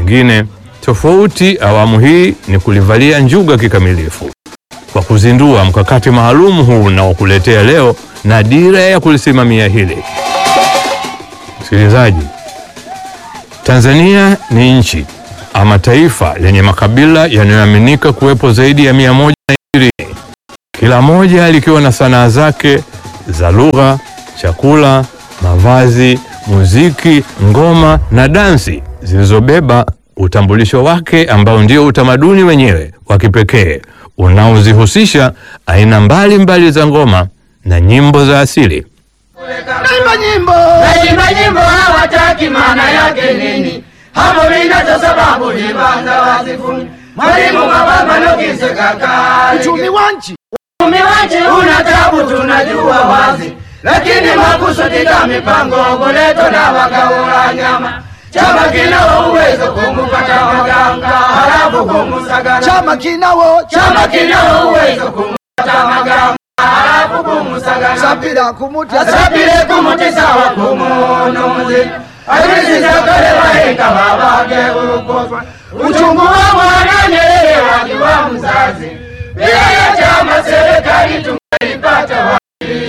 Pengine tofauti awamu hii ni kulivalia njuga kikamilifu kwa kuzindua mkakati maalum huu na kuletea leo na dira ya kulisimamia hili. Msikilizaji, Tanzania ni nchi ama taifa lenye makabila yanayoaminika kuwepo zaidi ya mia moja na ishirini, kila moja likiwa na sanaa zake za lugha, chakula, mavazi, muziki, ngoma na dansi zilizobeba utambulisho wake ambao ndio utamaduni wenyewe wa kipekee unaozihusisha aina mbalimbali mbali za ngoma na nyimbo za asili. Naimba nyimbo Naimba nyimbo hawataki maana yake nini? Hapo minacho sababu ni banza wasifuni. Mwalimu mababa nokise kakali. uchumi wa nchi Uchumi wache una tabu tunajua wazi. Lakini makusudi ka mipango boleto na wakaula nyama. Chama kina uwezo kumupata waganga halafu kumusagana. chama kinawo Chama kina uwezo kumupata waganga halafu kumusagana. sapira kumuta asabire kumutisa wa kumunuzi aisizakale waheka babage ukoswa uchungu wa mwana Nyerere wakiwa mzazi bila ya chama serikali tungeipata wa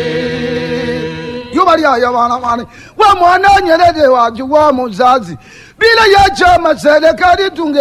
yuba lyaya bana bane wa mwana Nyerere waji wa muzazi bila ya chama serikali tunge